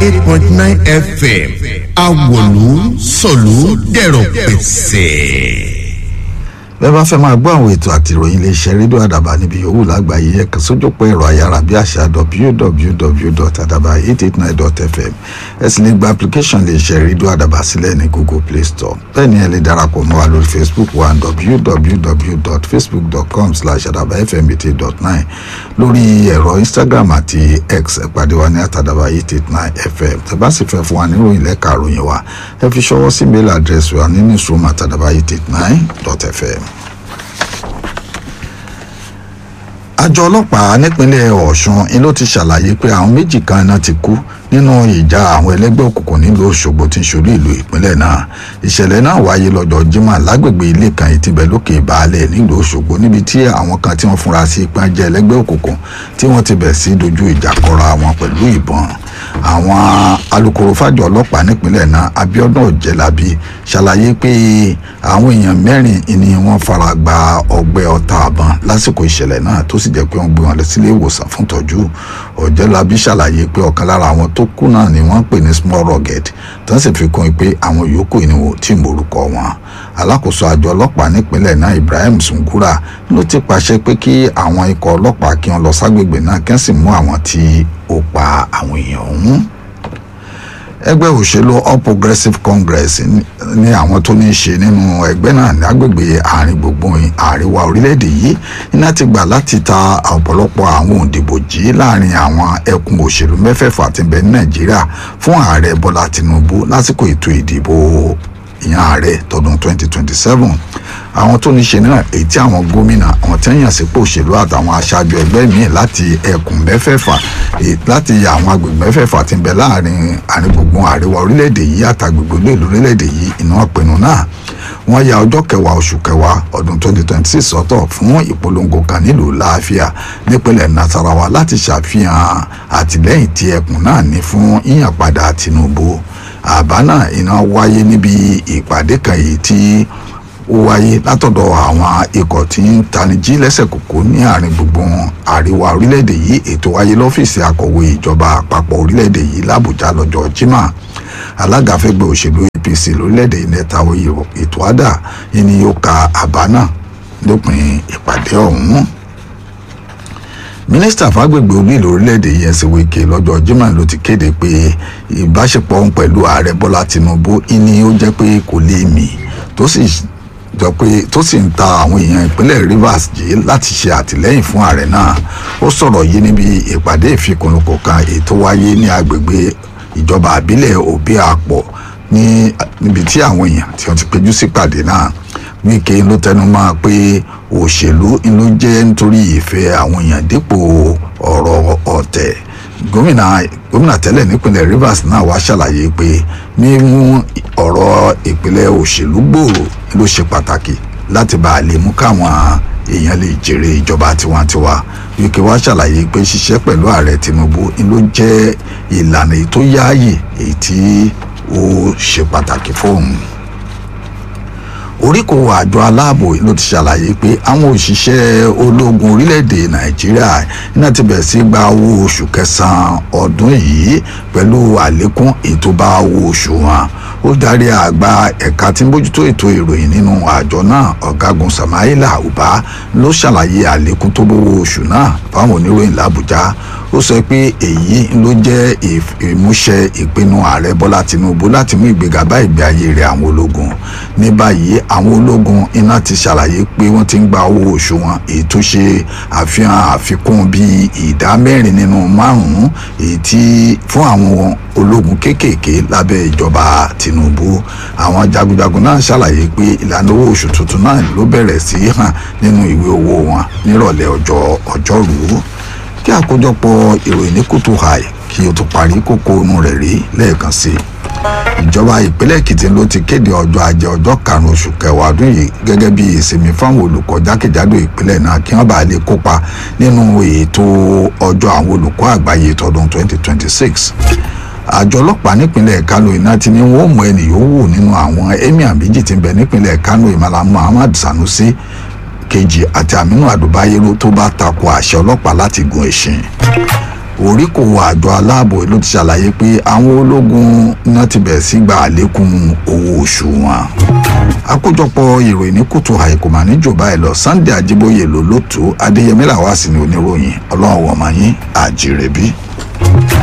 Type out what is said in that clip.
eight point nine fm awolu sọ̀lú dẹ̀rọ̀ pẹ̀sẹ̀ bẹ́ẹ̀ bá fẹ́ máa gbọ́ àwọn ètò àti ìròyìn iléeṣẹ́ rédíò àdàbà níbi yòówù lágbàáyé ẹ kàn sójúpọ̀ ẹ̀rọ ayárabíàṣá www.adaba889.fm ẹ sì lè gba application iléeṣẹ́ rédíò àdàbà sílẹ̀ ní google play store bẹ́ẹ̀ ni ẹ lè darapọ̀ mọ́ wa lórí facebook wa www.facebook.com/adabafm889 lórí ẹ̀rọ instagram àti x ẹ pàdé wa ní àtàdàbà889fm tẹ́ bá sì fẹ́ fún wa níròyìn lẹ́ka àròyìn wa ẹ fi ṣọwọ́ sí mail address wa ní newsroom àtàdàbà889.fm àjọ ọlọ́pàá nípínlẹ̀ ọ̀ṣun ni ló ti ṣàlàyé pé àwọn méjì kan náà ti kú nínú ìjà àwọn ẹlẹ́gbẹ́ òkùnkùn nílùú òṣogbo tí ń ṣolú ìlú ìpínlẹ̀ náà ìṣẹ̀lẹ̀ náà wáyé lọ́jọ́ jimá lágbègbè ilé kan ìtìbẹ̀ lókè ìbàálẹ̀ nílùú òṣogbo níbi tí àwọn kan tí wọ́n fúnra sí ipá jẹ́ ẹlẹ́gbẹ́ òkùnkùn tí wọ́n ti bẹ̀ sí dojú ìjà kọra wọn pẹ̀lú ìbọn àwọn alukoro fàjọ ọlọ́pàá nípínlẹ̀ náà abiodun ọ̀jẹ̀lábí ṣàlàyé pé àwọn èèyàn mẹ́rin ni wọ́n fara gba ọgbẹ́ ọta àbọ̀n lásìkò ìṣẹ̀lẹ̀ náà tó sì jẹ́ pé wọ́n gbé wọn lọ sílé ìwòsàn fún tọ́jú ọ̀jẹ̀lábí ṣàlàyé pé ọ̀kan lára àwọn tó kú náà ni wọ́n pè ní small rugged tó ń sì fi kún un pé àwọn yòókù ni wò tí morúkọ wọn alákòóso àjọ ọlọ́pàá nípínlẹ̀ náà ibrahim sungura ló ti pàṣẹ pé kí àwọn ikọ̀ ọlọ́pàá kí wọ́n lọ ságbègbè náà kí wọ́n sì mú àwọn tí ó pa àwọn èèyàn ọ̀hún ẹgbẹ́ òṣèlú all progressives congress ní àwọn tó ní í ṣe nínú ẹgbẹ́ náà ní agbègbè àárín gbùngbùn àríwá orílẹ̀-èdè yìí iná ti gbà láti ta ọ̀pọ̀lọpọ̀ àwọn òǹdìbò jí láàrin àwọn ẹkùn òṣèlú mẹ́fẹ̀ẹ̀fà tí ń bẹ ní nàìjíríà fún ààrẹ bọ́lá tinubu lásìkò ètò ìdìbò ìyàn ààrẹ tọdún 2027 àwọn tó ní ṣe náà èyí tí àwọn gómìnà àwọn tí ń yàn sípò òṣèlú àtàwọn aṣáájú ẹgbẹ́ míì láti ẹkùn mẹ́fẹ̀ẹ̀fà láti àwọn agbègbè mẹ́fẹ̀ẹ̀fà tí ń bẹ láàrin àrígbùngbùn àríwá orílẹ̀-èdè yìí àtàgbègbè olóòlù orílẹ̀-èdè yìí iná pinnu náà wọ́n ya ọjọ́ kẹwàá oṣù kẹwàá ọdún 2026 sọ́tọ̀ fún ìpolongo kan nílùú láàfíà nípínlẹ̀ nasarawa láti ṣàfihàn àtìlẹ́yìn tí ẹkùn náà ní fún ìyànpadà tinubu àbá náà iná wáyé níbi ìpàdé kan yìí tí ó wáyé látọ̀dọ̀ àwọn ikọ̀ tí ń tanijí lẹ́sẹ̀ kòkó ní àárín gbùngbùn àríwá orílẹ̀-èdè yìí ètò wáyé lọ́fíìsì akọ̀wé ìjọba àpapọ̀ orílẹ̀-èdè yìí làbújá lọ́jọ́ jimá alága fẹ́gbẹ́ òṣèlú apc lórílẹ̀-èdè nẹ́tàwó ètò àdà ni yóò ka àbá náà lópin ìpàdé ọ̀hún mínísítà fàgbègbè orílẹ̀ orílẹ̀-èdè yẹn sì wíkẹ́ lọ́jọ́ jimá ló ti kéde pé ìbáṣepọ̀ òun pẹ̀lú ààrẹ bọ́lá tinubu ni ó jẹ́ pé kò lè mì tó sì jọ pé tó sì ń ta àwọn èèyàn ìpínlẹ̀ rivers jí láti ṣe àtìlẹ́yìn fún ààrẹ náà ó sọ̀rọ̀ yìí níbi ìpàdé ìfikùnlukù kan ètò wáyé ní agbègbè ìjọba àbílẹ̀ òbí àpọ̀ níbi tí àwọn èèyàn tí wọ́n ti péjú sí pàdé náà wíkẹ́ ló tẹnu mọ́ pé òṣèlú ló jẹ́ nítorí ìfẹ́ àwọn èèyàn dípò ọ̀rọ̀ ọ̀tẹ̀ gómìnà gómìnà tẹ́lẹ̀ nípínlẹ̀ rivers náà wá ṣàlàyé pé mímú ọ̀rọ̀ ìpínlẹ̀ òṣèlú gbòòrò ló ṣe pàtàkì láti bá a lè mú káwọn èèyàn lè jèrè ìjọba tiwantiwa wíkẹ́ wá ṣàlàyé pé ṣiṣẹ́ pẹ̀lú ààrẹ tinubu ló jẹ́ ìlànà èyí tó yáàyè èyí tí ó ṣe pàtàkì fóun oríkò àjọ aláàbò ló ti ṣàlàyé pé àwọn òṣìṣẹ́ ológun orílẹ̀-èdè nàìjíríà iná ti bẹ̀rẹ̀ sí gba owó oṣù kẹsàn-án ọdún yìí pẹ̀lú àlékún ètò bá owó oṣù wọn ó darí àgbà ẹ̀ka tí ń bójútó ètò ìròyìn nínú àjọ náà ọ̀gágun samaila uba ló ṣàlàyé àlékún tó bówó oṣù náà fáwọn oníròyìn làbújá ó sọ pé èyí ló jẹ́ ìmúṣẹ ìpinnu ààrẹ bọ́lá tinubu láti mú ìgbéga bá ìgbé ayé rẹ̀ àwọn ológun ní báyìí àwọn ológun iná ti ṣàlàyé pé wọ́n ti ń gba owó oṣù wọn èyí tó ṣe àfihàn àfikún bíi ìdá mẹ́rin nínú márùn-ún èyí tí fún àwọn ológun kéékèèké lábẹ́ ìjọba tinubu àwọn jagunjagun náà ṣàlàyé pé ìlànà owó oṣù tuntun náà ló bẹ̀rẹ̀ sí í hàn nínú ìwé owó wọn nírọ̀lẹ́ ọjọ́ ọjọ́rùú kí àkójọpọ̀ ìròyìn ní kùtù hàì kí o tó parí kókó inú rẹ̀ rí lẹ́ẹ̀kan sí i ìjọba ìpínlẹ̀ èkìtì ló ti kéde ọjọ́ ajé ọjọ́ karùn-ún oṣù kẹwàá ọdún yìí gẹ́gẹ́ bí ìsinmi fáwọn olùkọ́ jákèjádò ìpínlẹ̀ náà kí wọ́n bá lè kópa nínú ètò ọjọ́ àwọn olùkọ́ àgbáyé tọdún 2026 àjọ ọlọ́pàá nípínlẹ̀ kano iná ti ní wọ́n mú ẹnì yòówù nínú àwọn emir méjì tí ń bẹ nípínlẹ̀ kano ìmàlà muhammad sanusi kejì àti aminu adubayero tó bá tako àṣẹ ọlọ́pàá láti gun ẹṣin oríkò àjọ aláàbò ló ti ṣàlàyé pé àwọn ológun náà ti bẹ̀rẹ̀ sí gba àlékún owó oṣù wọn. àkójọpọ̀ ìròyìn ní kùtù àìkú mà ní jòbá ẹ̀ lọ Sunday Ajíbóyè ló ló tó Adéyẹmí làwá sí ni oníròyìn ọlọ́run wọ̀ọ́mọ yín àjírẹ́bí.